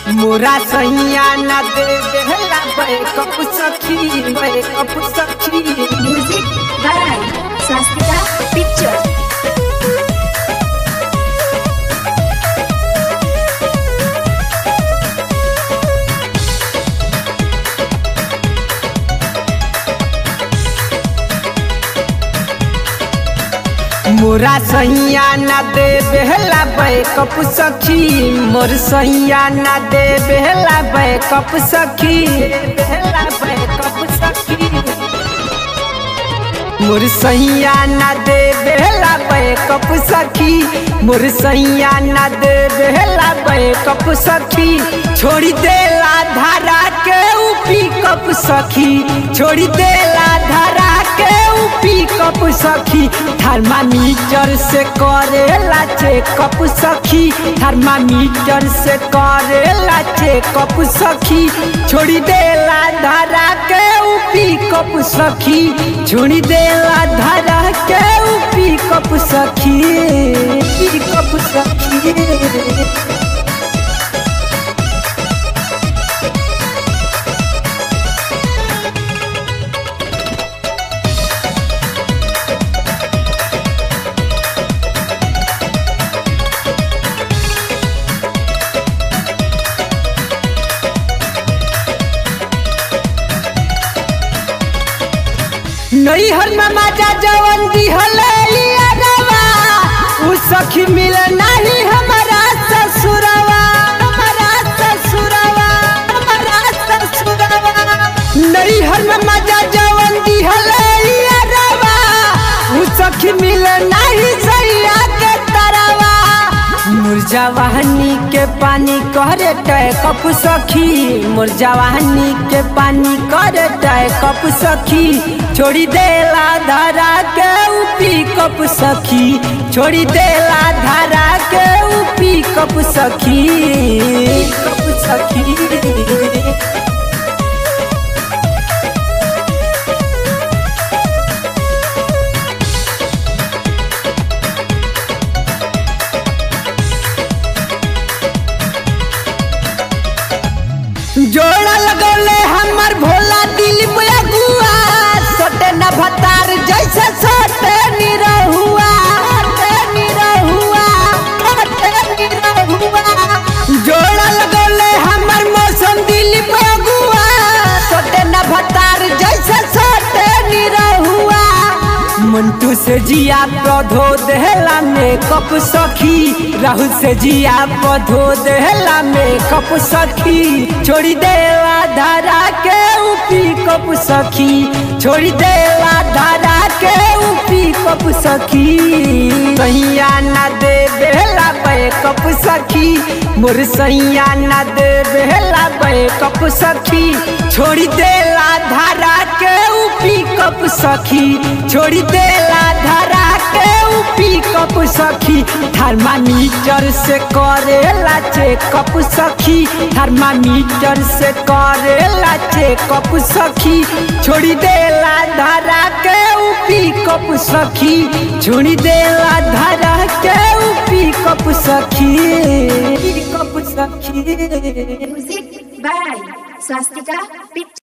मोरा सैया न दे देहला बैकअप सखी बैकअप सखी Music by Swastika Picture. मोरा सैया न दे बेहला बैकअप सखी मोर सैया न दे बेहला बैकअप सखी बेहला बैकअप सखी मोर सैया न दे बेहला बैकअप सखी मोर सैया न दे बेहला बैकअप सखी छोड़ी देला धारा के ऊ पिकअप सखी छोड़ी देला धारा के ऊ पिकअप सखी थर्मामीटर से करेला चेकअप सखी थर्मामीटर से करेला चेकअप सखी छोड़ी देला धारा के ऊ पिकअप सखी छोड़ी देला धारा के ऊ पिकअप सखी पिकअप सखी नैहर में माजा जवन दिहले लियारवा उ सखी मिले नहीं हमारा ससुरवा हमारा ससुरवा हमारा ससुरवा नैहर में माजा जवन दिहले लियारवा उ सखी मिले नहीं सैया के तरवा मुरजावाहनी के पानी करे टय कप सखी मुरजावाहनी के पानी करे टय कप सखी छोड़ी देला धारा के उपी कप सखी छोड़ी देला धारा के उपी कप सखी कप सखी जोड़ा लगौले हमर भोला दिल में गुआ सोटे न भतार जैसे सोटे निरहुआ सोटे निरहुआ सोटे निरहुआ जोड़ा लगौले हमर मौसम दिल में गुआ सोटे न भतार जैसे सोटे निरहुआ मंटू से जिया पौधो देहला में कप सखी राहुल से जिया पौधो देहला में कप सखी छोड़ी देला धारा के उपी कप सखी छोड़ी देला धारा के उपी कप सखी सैया न दे बेहला बे कप सखी मोर सैया न दे बेहला बे कप सखी छोड़ी देला धारा के उपी कप सखी छोड़ी देला धारा के उपी कप सखी थर्मामीटर से करेला चेकअप सखी थर्मामीटर से करेला चेकअप सखी छोड़ी देला धारा के उपी कप सखी छोड़ी देला धारा के उपी कप सखी कप सखी Music by Swastika Picture.